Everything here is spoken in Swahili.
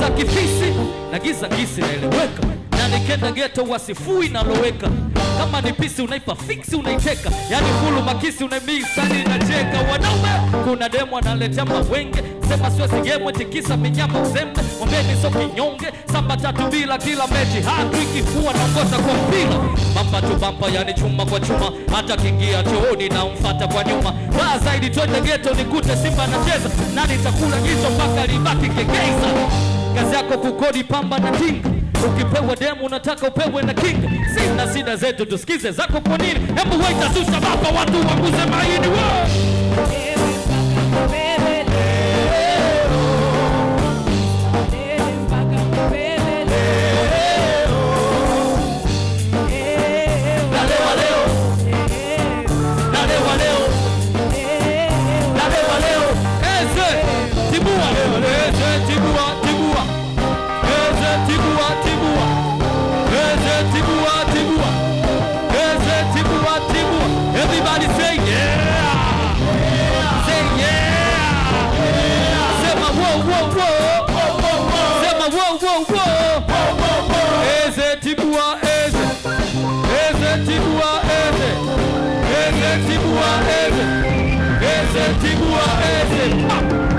la kifisi na giza ngisi naeleweka na nikenda geto wasifui naloweka kama ni pisi unaipa fiksi unaiteka yani fulu makisi unaimisani nacheka wanaume kuna demu analetea mawenge sema siwezi gemwe tikisa minyama uzembe mwambeni so kinyonge samba tatu bila kila mechi hatu ikifua naongoza kwa mpira bamba tu bamba yani chuma kwa chuma hata kingia chooni na umfata kwa nyuma baa zaidi twende geto nikute simba anacheza nani takula jicho mpaka libaki kegeiza kazi yako kukodi pamba na tinga ukipewa demu unataka upewe na kinga sina sida zetu tusikize zako kwa nini hebu waita susha baba watu waguze maini wa nalewa leo nalewa leo nalewa leo eze tibua eze tibua tibua eze tibua tibua eze tibua tibua eze tibua tibua everybody say yeah say yeah sema wo wo wo sema wo wo wo eze tibua eze eze tibua eze eze tibua eze eze tibua eze Ah!